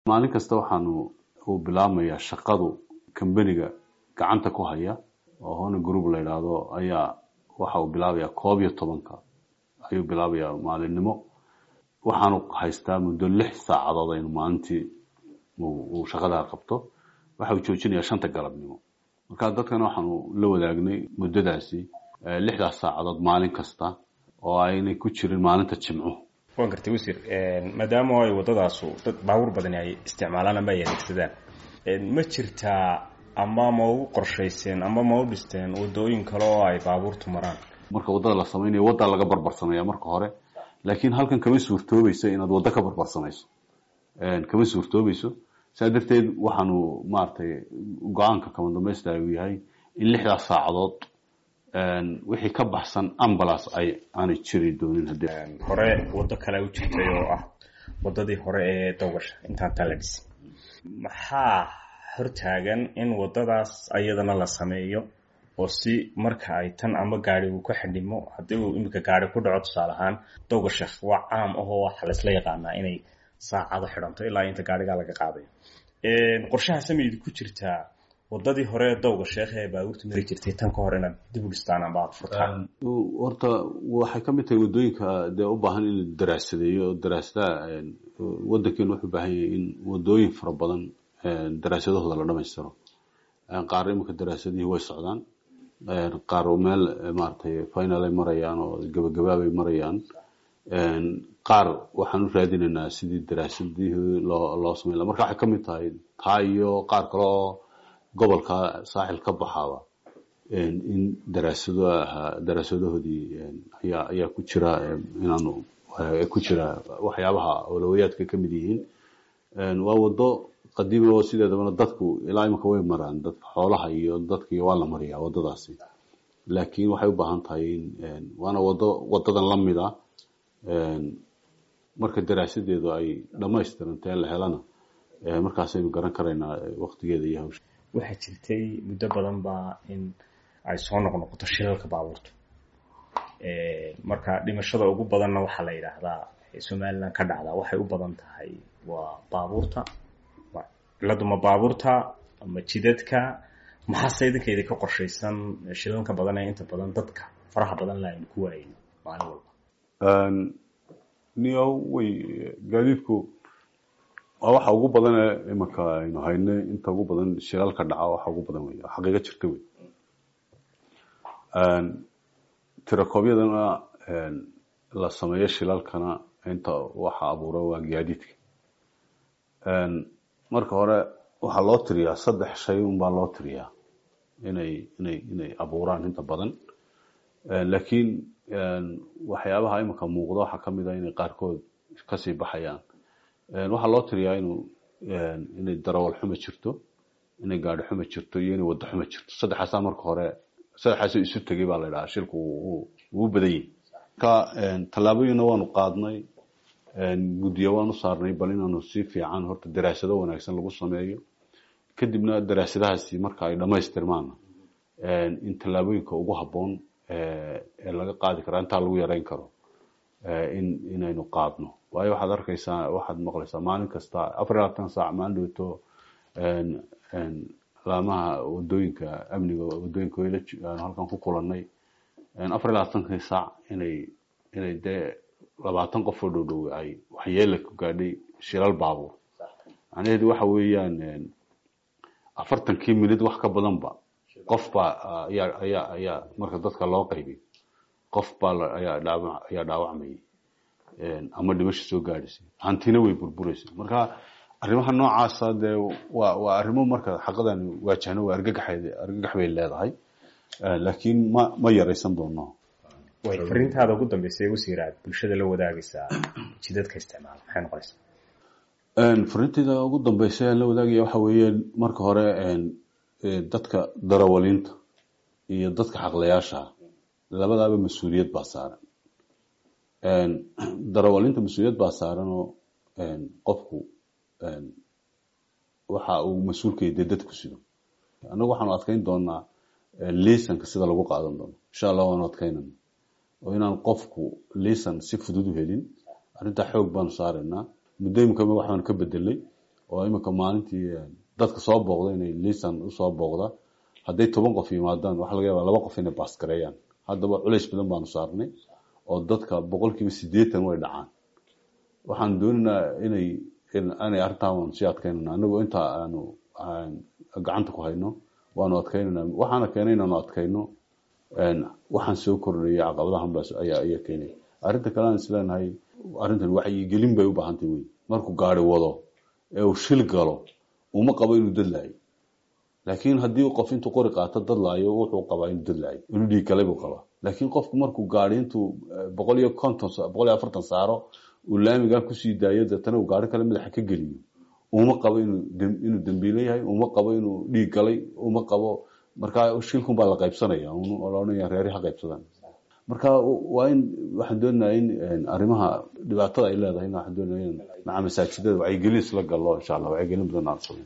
maalin kasta waxaanu uu bilaabmayaa shaqadu kambaniga gacanta ku haya oo hona group la yidhaahdo ayaa waxa uu bilaabayaa koob iyo tobanka ayuu bilaabayaa maalinimo waxaanu haystaa muddo lix saacadood aynu maalintii uu shaqadaa qabto waxa uu joojinayaa shanta galabnimo marka dadkana waxaanu la wadaagnay muddadaasi lixdaas saacadood maalin kasta oo aynay ku jirin maalinta jimco waan gartay wasiir maadaama ay waddadaasu dad baabuur badani ay isticmaalaan ama ay adeegsadaan ma jirtaa ama ma u qorshayseen ama ma u dhisteen waddooyin kale oo ay baabuurtu maraan marka waddada la samaynayo waddaa laga barbarsamaya marka hore laakiin halkan kama suurtoobayso inaad waddo ka barbarsamayso kama suurtoobayso saa darteed waxaanu maaragtay go-aanka kama dambaysta uu yahay in lixdaas saacadood wixii ka baxsan ambulance ay aanay jiri doonin haddii hore waddo kale u jirtay oo ah waddadii hore ee dowgasha intaan taa la dhisin maxaa hortaagan in waddadaas ayadana la sameeyo oo si marka ay tan ama gaari uu ka xidhimo haddii uu iminka gaari ku dhaco tusaale ahaan dowgasha waa caam ahoo waxa laysla yaqaanaa inay saacado xidhanto ilaa inta gaarigaa laga qaadayo qorshaha samaydi ku jirtaa waddadii hore ee dowga sheekh ee baabuurta mari jirtay tan ka hor inaad dib u dhistaan amba aad furtaan horta waxay ka mid tahay waddooyinka dee u baahan in la daraasadeeyo daraasadaha waddankeenu wuxuu baahan yahay in waddooyin fara badan daraasadahooda la dhamaystiro qaar iminka daraasadihii way socdaan qaar meel maaragtay final ay marayaan oo gabagabaabay marayaan qaar waxaan u raadinaynaa sidii daraasadihii loo loo samayn laha marka waxay ka mid tahay taa iyo qaar kale oo gobolka saaxil ka baxaaba in daraasado ahaa daraasadahoodii ayaa ayaa ku jira inaanu ku jira waxyaabaha awlawayaadka ka mid yihiin waa waddo qadiimi oo sideedabana dadku ilaa imika way maraan dadka xoolaha iyo dadka waa la mariyaa waddadaasi laakiin waxay u baahan tahay in waana waddo waddadan la mida marka daraasadeedu ay dhammaystirantee la helana markaasaynu garan karaynaa waktigeeda iyo hawsha waxaa jirtay muddo badan baa in ay soo noqnoqoto shilalka baabuurta marka dhimashada ugu badanna waxaa la yidhaahdaa somalilan ka dhacdaa waxay u badan tahay waa baabuurta ciladu ma baabuurta ma jidadka maxaase idinka idinka qorshaysan shilalka badan ee inta badan dadka faraha badan la aynu ku waayay maalin walba niyo way gaadiidku waa waxa ugu badan ee imanka aynu haynay inta ugu badan shilalka dhaca waxa ugu badan wey xaqiiqo jirta wey tirakoobyadana la sameeyo shilalkana inta waxa abuura waa gaadiidka marka hore waxaa loo tiriyaa saddex shay unbaa loo tiriyaa inay inay inay abuuraan inta badan laakiin waxyaabaha imanka muuqda waxaa kamid a inay qaarkood kasii baxayaan waxaa loo tiriyaa inuu inay darawal xuma jirto inay gaadhi xuma jirto iyo inay waddo xuma jirto saddexaasaa marka hore saddexaas isu tegay baa la idhahaa shilku wuu badan yahi marka tallaabooyina waanu qaadnay guddiyo waanu saarnay bal inaanu si fiican horta daraasado wanaagsan lagu sameeyo kadibna daraasadahaasi marka ay dhammaystirmaana in tallaabooyinka ugu habboon ee laga qaadi karaa intaa lagu yareyn karo in inaynu qaadno waayo waxaad arkaysaa waxaad maqlaysaa maalin kasta afar iyo labaatan saac maalin dhowto laamaha wadooyinka amniga wadooyinka wayla halkan ku kulanay afar iyo labaatankii saac inay inay dee labaatan qof oo dhow dhow ay waxyeela ku gaadhay shilal baabuur macnaheedu waxa weeyaan afartankii minid wax ka badanba qof baa ayaa ayaa ayaa marka dadka loo qaybiy qof baa ayaa dhaawa ayaa dhaawacmayay ama dhimasho soo gaadhaysay hantina way burburaysa marka arrimaha noocaasa dee waa waa arrimo marka xaqadan waajahno waa argagaxeed argagax bay leedahay laakiin ma ma yaraysan doono way fariintaada ugu dambeysay wasiiraad bulshada la wadaagaysaa jidadka isticmaala maxay noqonaysaa fariintayda ugu dambeysay aan la wadaagaya waxa weeye marka hore dadka darawaliinta iyo dadka xaqlayaasha labadaaba mas-uuliyad baa saaran darawaliinta mas-uuliyad baa saaran oo qofku waxa uu mas-uulkaya dee dadku sido annagu waxaanu adkeyn doonaa liisanka sida lagu qaadan doono insha allah waanu adkeynana oo inaan qofku liisan si fudud u helin arrintaa xoog baanu saaraynaa muddooyinkama waxbaanu ka bedelay oo iminka maalintii dadka soo booqda inay liisan usoo booqda hadday toban qof yimaadaan waxa laga yaaba laba qof inay baasgareeyaan haddaba culays badan baanu saarnay oo dadka boqolkiiba siddeetan way dhacaan waxaan doonaynaa inay inay arrintaan sii adkaynana anagoo intaa aanu gacanta ku hayno waanu adkaynana waxaana keenay inaanu adkayno waxaan soo kordhayay caqabadahan baas ayaa ayaa keenay arrinta kale aan isleenahay arrintan wacyigelin bay u baahantay wey markuu gaari wado ee uu shil galo uma qabo inuu dadlaayo laakiin haddii qof intuu qori qaato dadlaayo wuxuu qabaa inuu dadlaayo inuu dhiig galay buu qabaa laakiin qofku markuu gaari intuu boqol iyo konton boqol iyo afartan saaro uu laamigaa kusii daayo deetana uu gaari kale madaxa ka geliyo uma qabo inuu inuu dembiile yahay uma qabo inuu dhiig galay uma qabo markaa shilkun baa la qaybsanaya loodhanaya reeri ha qaybsadaan marka waa in waxaan doonayaa in arrimaha dhibaatada ay leedahay waxaan doonaya in maca masaajidada wacyigelin isla gallo insha allah wacyigelin badan aan sameyn